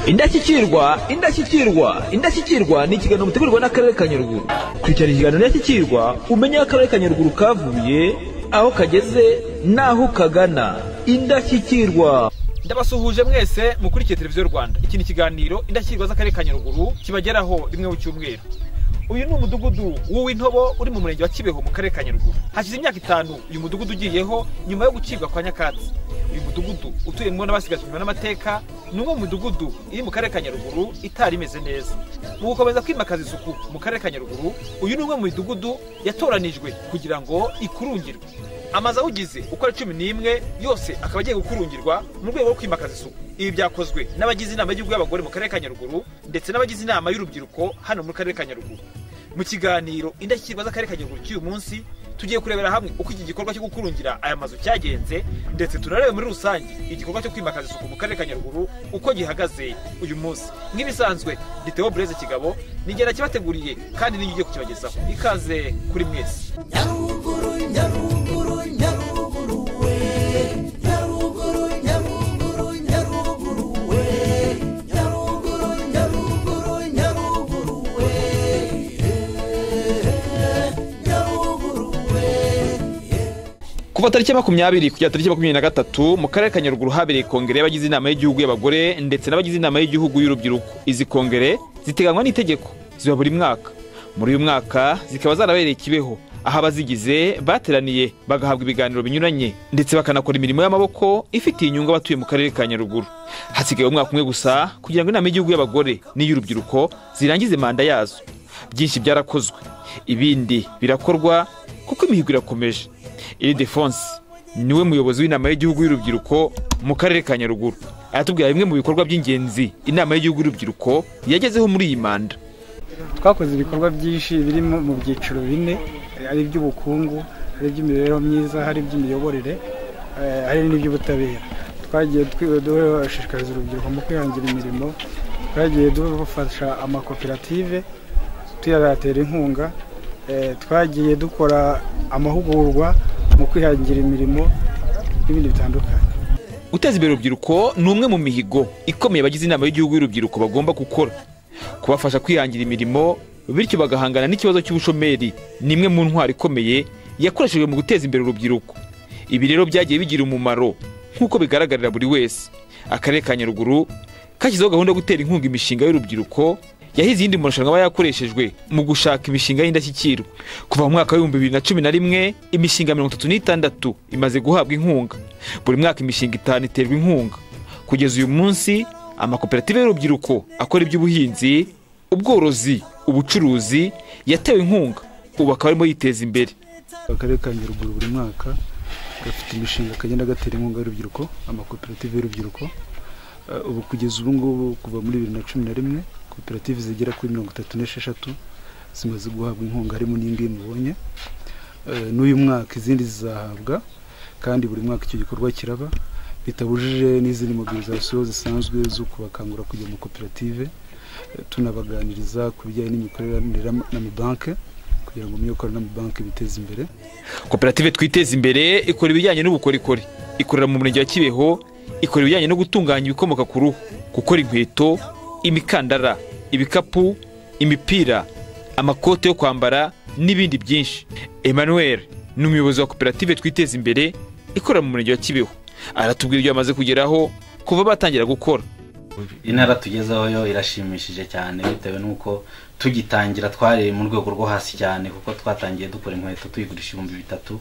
indashyikirwa indashyikirwa indashyikirwa ni ikiganiro mutegurwa n'akarere ka nyaruguru kurikirana ikiganiro indashyikirwa umenye aho akarere ka nyaruguru kavuye aho kageze n'aho kagana indashyikirwa ndabasuhuje mwese mukurikiye televiziyo rwanda iki ni ikiganiro indashyikirwa z'akarere ka nyaruguru kibageraho rimwe mu cyumweru uyu ni umudugudu w'uwintobo uri mu murenge wa kibeho mu karere ka nyaruguru hashize imyaka itanu uyu mudugudu ugiyeho nyuma yo gucibwa kwa nyakatsi uyu mudugudu utuyemo n'abasigajwe inyuma n'amateka ni umwe mu midugudu iri mu karere ka nyaruguru itari imeze neza mu gukomeza kwimakaza isuku mu karere ka nyaruguru uyu ni umwe mu midugudu yatoranijwe kugira ngo ikurungirwe amazu awugize uko ari cumi n'imwe yose akaba agiye gukurungirwa mu rwego rwo kwimakaza isuku ibi byakozwe n'abagize inama y'igihugu y'abagore mu karere ka nyaruguru ndetse n'abagize inama y'urubyiruko hano mu karere ka nyaruguru mu kiganiro indashyikirwa z'akarere ka nyaruguru cy'uyu munsi tugiye kurebera hamwe uko iki gikorwa cyo gukurungira aya mazu cyagenze ndetse tunarebe muri rusange igikorwa cyo kwimakaza isuku mu karere ka nyaruguru uko gihagaze uyu munsi nk'ibisanzwe ni Theo bureze kigabo nigera kibateguriye kandi niyo ugiye kukibagezaho ikaze kuri mwese nyaruguru nyaruguru nyaruguru we nyaruguru nyaruguru nyaruguru we nyaruguru nyaruguru nyaruguru we nyaruguru we kuva tariki ya makumyabiri kugera tariki ya makumyabiri na gatatu mu karere ka nyaruguru habereye kongere y'abagize inama y'igihugu y'abagore ndetse n'abagize inama y'igihugu y'urubyiruko izi kongere ziteganywa n'itegeko ziba buri mwaka muri uyu mwaka zikaba zarabereye kibeho aho abazigize bateraniye bagahabwa ibiganiro binyuranye ndetse bakanakora imirimo y'amaboko ifitiye inyungu abatuye mu karere ka nyaruguru hasigaye umwaka umwe gusa kugira ngo inama y'igihugu y'abagore n'iy'urubyiruko zirangize manda yazo byinshi byarakozwe ibindi birakorwa kuko imihigo irakomeje iridefonse niwe muyobozi w'inama y'igihugu y'urubyiruko mu karere ka nyaruguru aratubwira bimwe mu bikorwa by'ingenzi inama y'igihugu y'urubyiruko yagezeho muri iyi manda twakoze ibikorwa byinshi biri mu mu byiciro bine ari iby'ubukungu ari iby'imibereho myiza hari iby'imiyoborere eh, hari n'iby'ubutabera twagiye twi- dushishikariza urubyiruko mu kwihangira imirimo twagiye dufasha amakoperative tuyatera inkunga eh, twagiye dukora amahugurwa mu kwihangira imirimo n'ibindi bitandukanye guteza imbere urubyiruko ni umwe mu mihigo ikomeye abagize inama y'igihugu y'urubyiruko bagomba gukora kubafasha kwihangira imirimo bityo bagahangana n'ikibazo cy'ubushomeri ni imwe mu ntwaro ikomeye yakoreshejwe mu guteza imbere urubyiruko ibi rero byagiye bigira umumaro nk'uko bigaragarira buri wese akarere ka nyaruguru kashyizeho gahunda yo gutera inkunga imishinga y'urubyiruko yahize iyindi marushanwa aba yakoreshejwe mu gushaka imishinga y'indashyikirwa kuva mu mwaka w'ibihumbi bibiri na cumi na rimwe imishinga mirongo itatu n'itandatu imaze guhabwa inkunga buri mwaka imishinga itanu iterwa inkunga kugeza uyu munsi amakoperative y'urubyiruko akora iby'ubuhinzi ubworozi ubucuruzi yatewe inkunga ubu akaba arimo yiteza imbere akarere ka nyaruguru buri mwaka gafite imishinga kagenda gatera inkunga y'urubyiruko amakoperative y'urubyiruko Eh, ubu kugeza ubu ngubu kuva muri bibiri na cumi na rimwe koperative zigera kuri mirongo itatu n'esheshatu zimaze guhabwa inkunga harimo n'iyingiyi mubonye Eh, n'uyu mwaka izindi zizahabwa kandi buri mwaka icyo gikorwa kiraba bitabujije n'izindi mobilizasiyo zisanzwe zo kubakangura kujya mu koperative eh, tunabaganiriza ku bijyanye n'imikorere n'amabanki kugira ngo mumenye ko n'amabanki biteza imbere koperative twiteze imbere ikora ibijyanye n'ubukorikori ikorera mu murenge wa kibeho ikora ibijyanye no gutunganya ibikomoka ku ruhu gukora inkweto imikandara ibikapu imipira amakote yo kwambara n'ibindi byinshi emmanuel ni umuyobozi wa koperative twiteze imbere ikorera mu murenge wa kibeho aratubwira ibyo bamaze kugeraho kuva batangira gukora intara tugezeho yo irashimishije cyane bitewe n'uko tugitangira twareye mu rwego rwo hasi cyane kuko twatangiye dukora inkweto tuyigurisha ibihumbi bitatu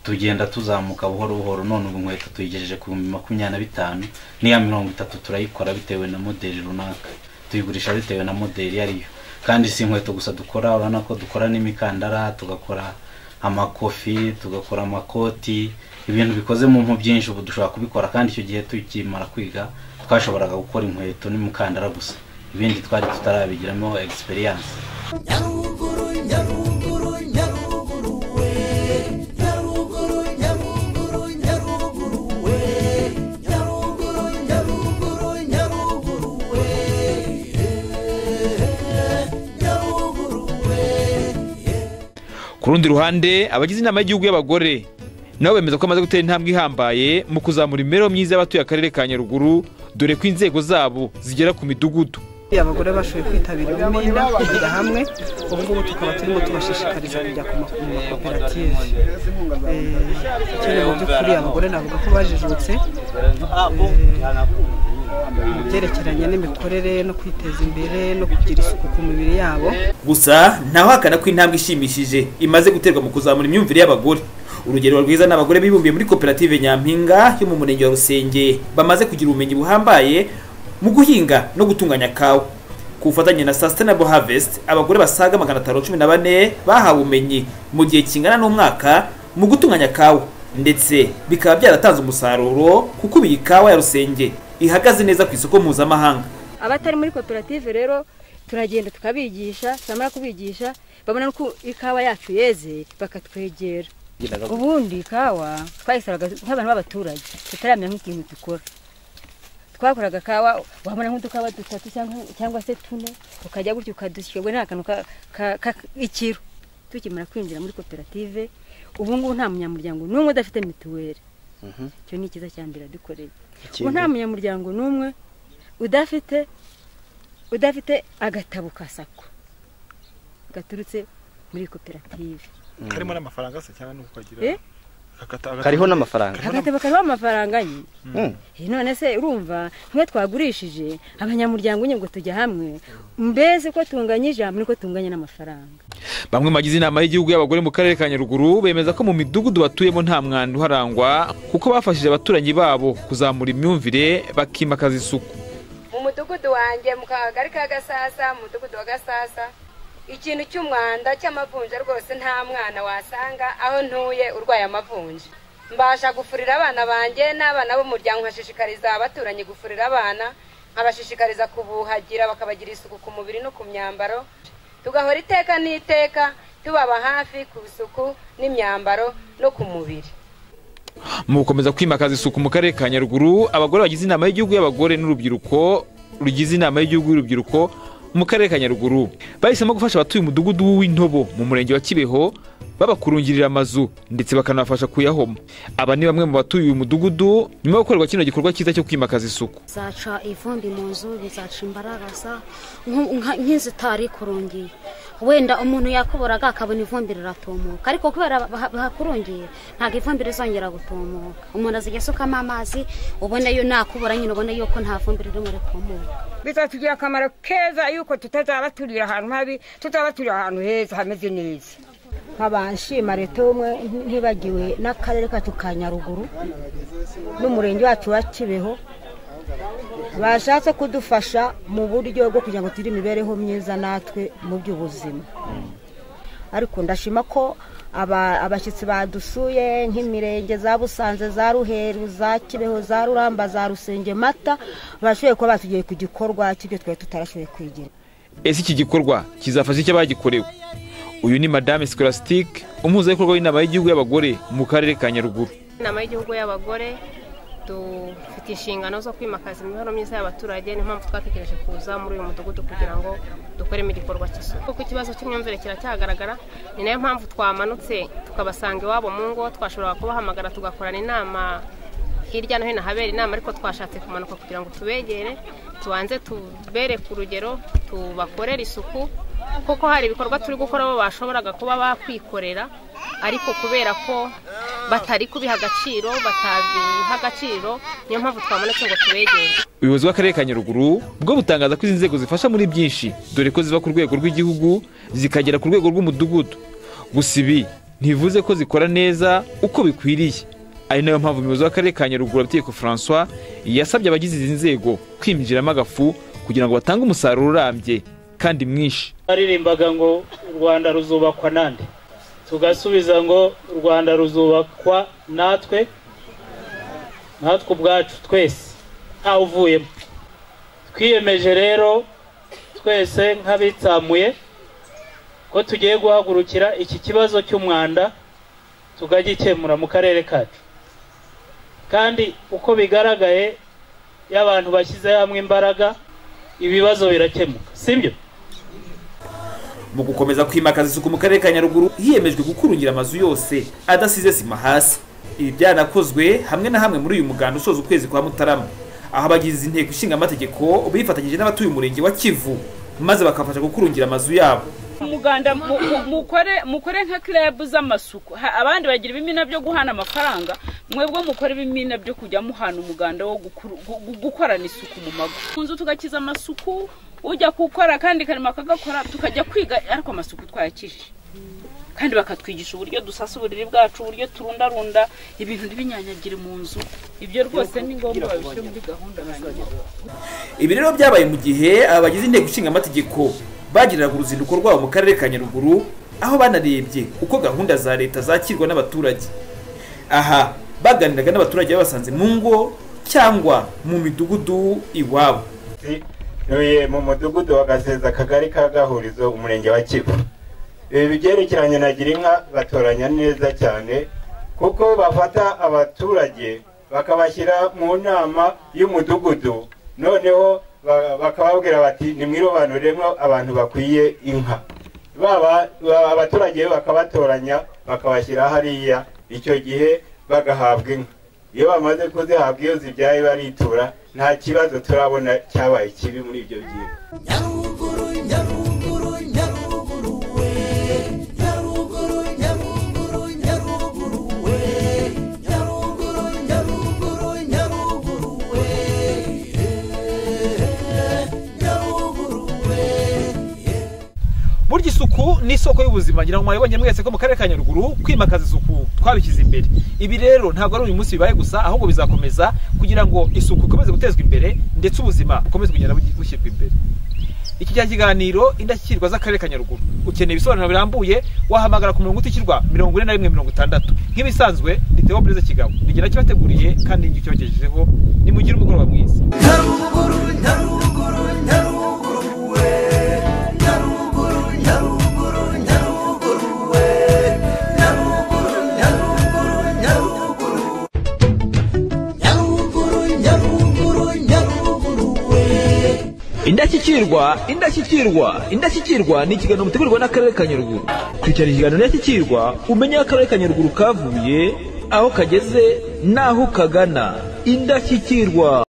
tugenda tuzamuka buhoro buhoro none ubu inkweto tuyigejeje ku bihumbi makumyabiri na bitanu n'iya mirongo itatu turayikora bitewe na modeli runaka tuyigurisha bitewe na modeli iyo ariyo kandi si inkweto gusa dukora urabona ko dukora n'imikandara tugakora amakofi tugakora amakoti ibintu bikoze mu mpu byinshi ubu dushobora kubikora kandi icyo gihe tukimara kwiga twashoboraga gukora inkweto n'imikandara gusa ibindi twari tutarabigiramo egisperiyanse nyaruguru nyaruguru nyaruguru we nyaruguru nyaruguru nyaruguru we nyaruguru nyaruguru nyaruguru we nyaruguru we ku rundi ruhande abagize inama y'igihugu y'abagore nabo bemeza ko bamaze gutera intambwe ihambaye mu kuzamura imibereho myiza y'abatuye akarere ka nyaruguru dore ko inzego zabo zigera ku midugudu abagore bashoboye kwitabira umwenda kugira hamwe ubu ngubu tukaba turimo tubashishikariza kujya ku ma- mu makoperative Eh, kera mu by'ukuri abagore navuga ko bajijutse eh, mu byerekeranye n'imikorere no kwiteza imbere no kugira isuku ku mibiri yabo gusa ntawahakana ko intambwe ishimishije imaze guterwa mu kuzamura imyumvire y'abagore urugero rwiza ni abagore bibumbiye muri koperative nyampinga yo mu murenge wa rusenge bamaze kugira ubumenyi buhambaye mu guhinga no gutunganya kawa ku bufatanye na sustainable harvest abagore basaga magana atanu cumi na bane bahawe ubumenyi mu gihe kingana n'umwaka mu gutunganya kawa ndetse bikaba byaratanze umusaruro kuko ubu iyi kawa ya rusenge ihagaze neza ku isoko mpuzamahanga abatari muri koperative rero turagenda tukabigisha twamara kubigisha babona ko ikawa yacu yeze bakatwegera ubundi ikawa twayisoraga nk'abantu b'abaturage tutaramenya nk'ikintu dukora twakoraga kawa wabona nk'udukawa dutatu cyangwa- cyangwa se tune ukajya gutya ukadushyira ubwo ni akantu k'ikiro tukimara kwinjira muri koperative ubu ngubu nta munyamuryango n'umwe udafite mituweli icyo ni ikiza cya mbere dukoreye ubu nta munyamuryango n'umwe udafite udafite agatabo ka sako gaturutse muri koperative karimo n'amafaranga se cyangwa nuko ukagira Eh? kariho n'amafaranga agatabo kariho amafaranga ye Mm. Eh, none se urumva nk'iyo twagurishije abanyamuryango nyine ngo tujya hamwe mbese ko tunganya ijambo niko tunganya n'amafaranga bamwe mu bagize inama y'igihugu y'abagore mu karere ka nyaruguru bemeza ko mu midugudu batuyemo nta mwanda uharangwa kuko bafashije abaturanyi babo kuzamura imyumvire bakimakaza isuku mu mudugudu wanjye mu kagari ka gasasa mu mudugudu wa gasasa ikintu cy'umwanda cy'amavunja rwose nta mwana wasanga aho ntuye urwaye amavunja mbasha gufurira abana banjye n'abana b'umuryango nkashishikariza abaturanyi gufurira abana nkabashishikariza kubuhagira bakabagira isuku ku mubiri no ku myambaro tugahora iteka n'iteka tubaba hafi ku isuku n'imyambaro no ku mubiri mu gukomeza kwimakaza isuku mu karere ka nyaruguru abagore bagize inama y'igihugu y'abagore n'urubyiruko rugize inama y'igihugu y'urubyiruko mu karere ka nyaruguru bahisemo gufasha abatuye umudugudu w'intobo mu murenge wa kibeho babakurungirira amazu ndetse bakanabafasha kuyahoma aba ni bamwe mu batuye uyu mudugudu nyuma yo gukorerwa kino gikorwa cyiza cyo kwimakaza isuku bizaca ivumbi mu nzu bizaca imbaragasa nku- nka- nk'izitari kurungiye wenda umuntu yakoboraga akabona ivumbi riratumuka ariko kubera baha- bahakurungiye ntabwo ivumbi rizongera gutumuka umuntu azajya asukamo amazi ubona yo nakubura nyine ubona yuko nta vumbi ririmo ritumuka bizatugirira akamaro keza yuko tutazaba turira ahantu habi tutazaba turira ahantu heza hameze neza nkaba nshima leta y'ubumwe ntibagiwe n'akarere kacu ka nyaruguru n'umurenge wacu wa kibeho bashatse kudufasha mu buryo bwo kugira ngo tugire imibereho myiza natwe mu by'ubuzima ariko ndashima ko aba- abashyitsi badusuye nk'imirenge za busanze za ruheru za kibeho za ruramba za rusenge mata bashoboye kuba batugiye ku gikorwa cy'ibyo twari tutarashoboye kwigira ese iki gikorwa kizafasha icyo bagikorewe uyu ni madame scolastique umuhuzabikorwa w'inama y'igihugu y'abagore mu karere ka nyaruguru inama y'igihugu y'abagore dufite inshingano zo kwimakaza imibereho myiza y'abaturage niyo mpamvu twatekereje kuza muri uyu mudugudu kugira ngo dukoremo igikorwa cy'isuku kuko ikibazo cy'imyumvire kiracyagaragara ni nayo mpamvu twamanutse tukabasanga iwabo mu ngo twashoboraga kubahamagara tugakorana inama hirya no hino habera inama ariko twashatse kumanuka kugira ngo tubegere tubanze tubere ku rugero tubakorere isuku kuko hari ibikorwa turi gukora bo bashoboraga kuba bakwikorera ariko kubera ko batari kubiha agaciro batabiha agaciro niyo mpamvu twabonetse ngo tubegere ubuyobozi bw'akarere ka nyaruguru bwo butangaza ko izi nzego zifasha muri byinshi dore ko ziva ku rwego rw'igihugu zikagera ku rwego rw'umudugudu gusa ibi ntibivuze ko zikora neza uko bikwiriye ari nayo mpamvu umuyobozi w'akarere ka nyaruguru abitegeko francois yasabye abagize izi nzego kwinjiramo agafu kugira ngo batange umusaruro urambye kandi mwinshi baririmbaga ngo u rwanda ruzubakwa nande tugasubiza ngo u rwanda ruzubakwa natwe natwe ubwacu twese ntawe uvuyemo twiyemeje rero twese nk'abitsamuye ko tugiye guhagurukira iki kibazo cy'umwanda tukagikemura mu karere kacu kandi uko bigaragaye iyo abantu bashyize hamwe imbaraga ibibazo birakemuka sibyo mu gukomeza kwimakaza isuku mu karere ka nyaruguru hiyemejwe gukurungira amazu yose adasize sima hasi ibi byanakozwe hamwe na hamwe muri uyu muganda usoza ukwezi kwa mutarama aho abagize inteko ishinga amategeko bifatanyije n'abatuye umurenge wa kivu maze bakabafasha gukurungira amazu yabo umuganda mu- mu- mukore mukore nka club z'amasuku Ha- abandi bagira ibimina byo guhana amafaranga mwebwe mukore ibimina byo kujya muhana umuganda wo gukuru- gu- gu- gukorana isuku mu mago mu nzu tugakiza amasuku ujya gukora akandi karimo akagakora tukajya kwiga ariko amasuku twayakije kandi bakatwigisha uburyo dusasa uburiri bwacu uburyo turundarunda ibintu ntibinyanyagire mu nzu ibyo rwose ni ngombwa babishyire muri gahunda hanyuma ibi rero byabaye mu gihe abagize inteko ishinga amategeko bagiriraga uruzinduko rwabo mu karere ka nyaruguru aho banarebye uko gahunda za leta zakirwa n'abaturage aha baganiraga n'abaturage babasanze mu ngo cyangwa mu midugudu iwabo ntuye mu mudugudu wa gaseza akagari ka gahurizo umurenge wa kivu ibi byerekeranye na girinka batoranya neza cyane kuko bafata abaturage bakabashyira mu nama y'umudugudu noneho ba- bakababwira bati nimwirobanuremo abantu bakwiye inka baba ba- abaturage bakabatoranya bakabashyira hariya icyo gihe bagahabwa inka iyo bamaze kuzihabwa iyo zibyaye baritura nta kibazo turabona cyabaye kibi muri ibyo gihe burya isuku ni isoko y'ubuzima ngira ngo mwabibonye mwese ko mu karere ka nyaruguru kwimakaza isuku twabishyize imbere ibi rero ntabwo ari uyu munsi bibaye gusa ahubwo bizakomeza kugira ngo isuku ikomeze gutezwa imbere ndetse ubuzima bukomeze kugenda bugi- bushyirwa imbere iki cyari ikiganiro indashyikirwa z'akarere ka nyaruguru ukeneye ibisobanuro birambuye wahamagara ku murongo utishyurwa mirongo ine na rimwe mirongo itandatu nk'ibisanzwe ni theo perezida kigabo nigera kibateguriye kandi n'icyo cyogejejeho nimugire umugoroba mwiza indashyikirwa indashyikirwa indashyikirwa ni ikiganiro mutegurwa n'akarere ka nyaruguru kurikirana ikiganiro ndashyikirwa umenye aho akarere ka nyaruguru kavuye aho kageze n'aho kagana indashyikirwa